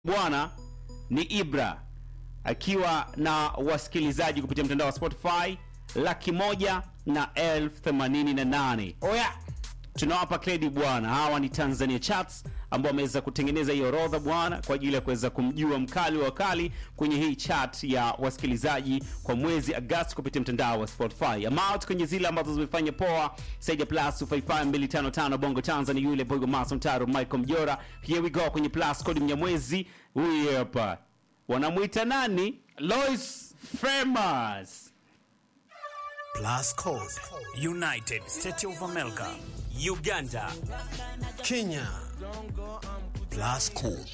bwana ni Ibra akiwa na wasikilizaji kupitia mtandao wa Spotify laki moja na elfu themanini na nane. Oya, Tunawapa kredi bwana, hawa ni Tanzania Charts ambao wameweza kutengeneza hii orodha bwana, kwa ajili ya kuweza kumjua mkali wa wakali kwenye hii chart ya wasikilizaji kwa mwezi Agosti kupitia mtandao wa Spotify. Amount kwenye zile ambazo zimefanya poa Saija plus 55255 Bongo Tanzania, yule Boygo Mason Taro Michael Mjora. Here we go kwenye plus code Mnyamwezi, huyu hapa wanamwita nani? Lois Famous. Plus Code, United States of America, Uganda, Kenya. Plus Code.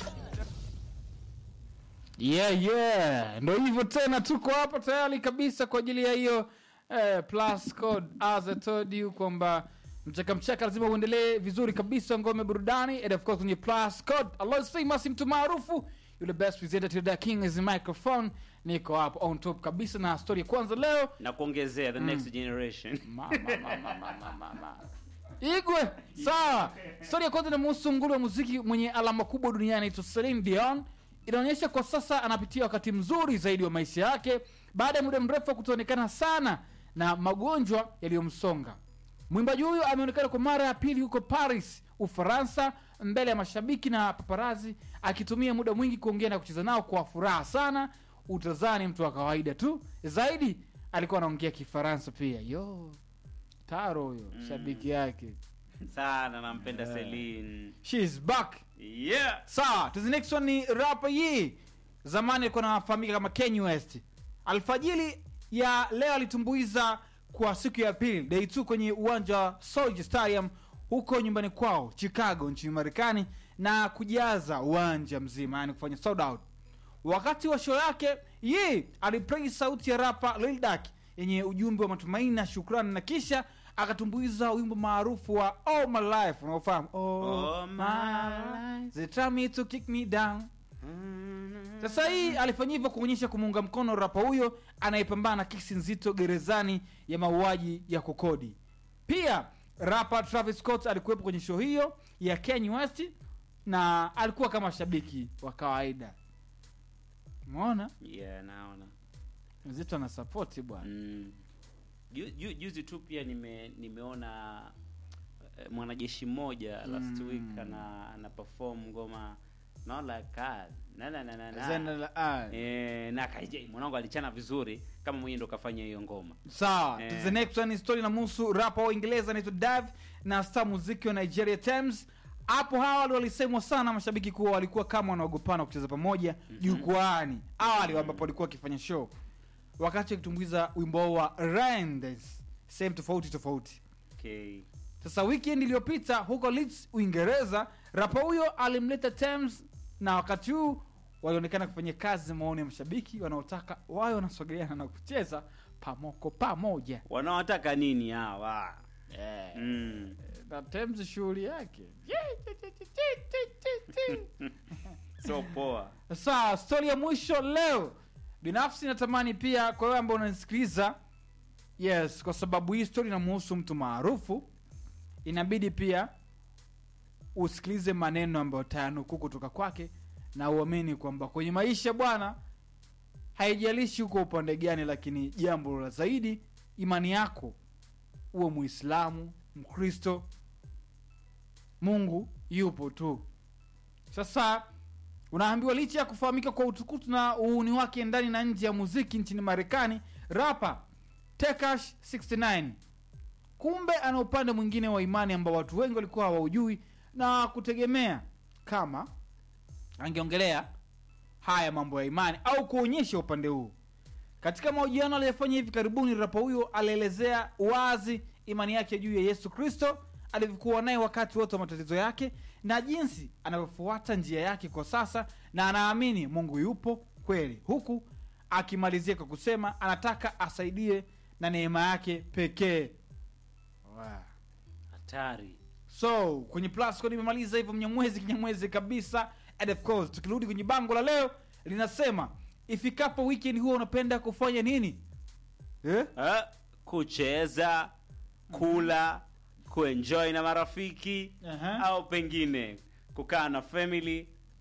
yeah yeah, ndo hivyo tena, tuko hapa tayari kabisa kwa ajili ya hiyo eh, plus code as I told you kwamba mchaka mchaka lazima uendelee vizuri kabisa, ngome burudani, and of course kwenye plus code Allah famous, mtu maarufu yule best presenter to the king is microphone, niko hapo on top kabisa na story ya kwanza leo Na kuongezea the next generation. Mama, mama, mama, mama. Igwe sawa. Stori ya kwanza inamuhusu nguli wa muziki mwenye alama kubwa duniani anaitwa Celine Dion. Inaonyesha kwa sasa anapitia wakati mzuri zaidi wa maisha yake baada ya muda mrefu wa kutoonekana sana na magonjwa yaliyomsonga. Mwimbaji huyu ameonekana kwa mara ya pili huko Paris, Ufaransa, mbele ya mashabiki na paparazi, akitumia muda mwingi kuongea na kucheza nao kwa furaha sana. Utazani mtu wa kawaida tu, zaidi alikuwa anaongea Kifaransa pia. Yo, Taro huyo shabiki yake, Sana nampenda Celine. she is back. Yeah. Sawa, to the next one ni rapa hii, zamani alikuwa anafahamika kama Kanye West. Alfajili ya leo alitumbuiza kwa siku ya pili day 2 kwenye uwanja wa Soldier Stadium huko nyumbani kwao Chicago nchini Marekani na kujaza uwanja mzima, yani kufanya sold out. Wakati wa show yake ye aliplay sauti ya rapa Lil Durk yenye ujumbe wa matumaini na shukrani, na kisha akatumbuiza wimbo maarufu wa All My Life unaofahamu All my life they try me to kick me down. Sasa hii alifanya hivyo kuonyesha kumuunga mkono rapa huyo anayepambana na kesi nzito gerezani ya mauaji ya kukodi. Pia rapa Travis Scott alikuwepo kwenye show hiyo ya Kanye West na alikuwa kama shabiki wa kawaida. Umeona Yeah, naona. mzito ana support bwana. Mm. Ju- ju- Juzi tu pia nime nimeona eh, mwanajeshi mmoja last Mm. week ana ana perform ngoma not like that. Na na na na. Zena na. la- ah. Eh, na kaija mwanangu alichana vizuri kama mwenyewe ndo kafanya hiyo ngoma. sawa Eh. to the next one story na muhusu rapa wa uingereza anaitwa dav na star muziki wa nigeria Tems. hapo awali walisemwa sana mashabiki kuwa walikuwa kama wanaogopana kucheza pamoja jukwaani awali ambapo walikuwa wakifanya show wakati wakitumbuiza wimbo wao wa Rhymes, sehemu tofauti tofauti Okay. sasa weekend iliyopita huko Leeds Uingereza, rapa huyo alimleta Tems na wakati huu walionekana kufanya kazi maoni ya mashabiki wanaotaka wawe wanasogeleana na kucheza pamoko pamoja. Wanaotaka nini hawa? Mm. Na Tems shughuli yake. So poa. Sawa, stori ya mwisho leo, binafsi natamani pia kwa wewe ambao unanisikiliza, yes, kwa sababu hii stori inamhusu mtu maarufu, inabidi pia usikilize maneno ambayo tayanukuu kutoka kwake na uamini kwamba kwenye maisha bwana, haijalishi uko upande gani, lakini jambo la zaidi, imani yako, uwe Muislamu, Mkristo, Mungu yupo tu. Sasa unaambiwa licha ya kufahamika kwa utukutu na uhuni wake ndani na nje ya muziki nchini Marekani, rapa Tekash 69 kumbe ana upande mwingine wa imani ambao watu wengi walikuwa hawaujui na kutegemea kama angeongelea haya mambo ya imani au kuonyesha upande huu. Katika mahojiano aliyofanya hivi karibuni, rapa huyo alielezea wazi imani yake juu ya Yesu Kristo alivyokuwa naye wakati wote wa matatizo yake na jinsi anavyofuata njia yake kwa sasa, na anaamini Mungu yupo kweli, huku akimalizia kwa kusema anataka asaidie na neema yake pekee. Wow. Hatari. So kwenye plus code imemaliza hivyo mnyamwezi kinyamwezi kabisa. And of course tukirudi kwenye bango la leo linasema ifikapo weekend huwa unapenda kufanya nini? Eh? Eh, kucheza, kula, kuenjoy na marafiki Aha. au pengine kukaa na family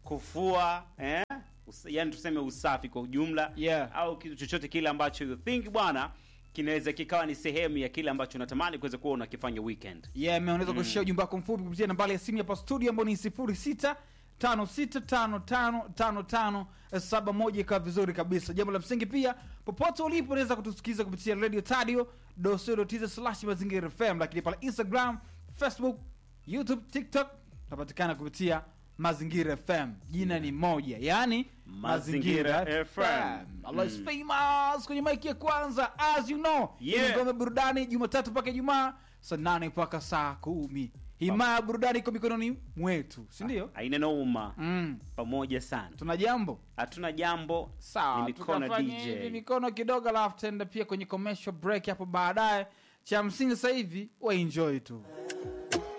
kufua eh? Us, yani tuseme usafi kwa ujumla Yeah. au kitu chochote kile ambacho you think bwana kinaweza kikawa ni sehemu ya kile ambacho unatamani kuweza kuwa unakifanya weekend yeah, man, unaweza kushia ujumbe wako mfupi kupitia nambari ya simu hapa studio ambao ni sifuri sita tano sita tano tano tano tano saba moja ikawa vizuri kabisa jambo la msingi pia popote ulipo unaweza kutusikiliza kupitia radio tadio dosodotiza slash mazingira fm lakini pale instagram facebook youtube tiktok tunapatikana kupitia mazingira fm jina ni moja yaani Mazingira FM. Allah is famous kwenye maiki ya kwanza as you know Yeah. Hii ni ngome burudani jumatatu mpaka ijumaa saa nane mpaka saa kumi himaya ya burudani iko mikononi mwetu sindio aina noma mm. pamoja sana tuna jambo hatuna jambo ni sawa mikono tukafanya hivi dj mikono kidogo alafu tutaenda pia kwenye commercial break hapo baadaye cha msingi sasa hivi waenjoy tu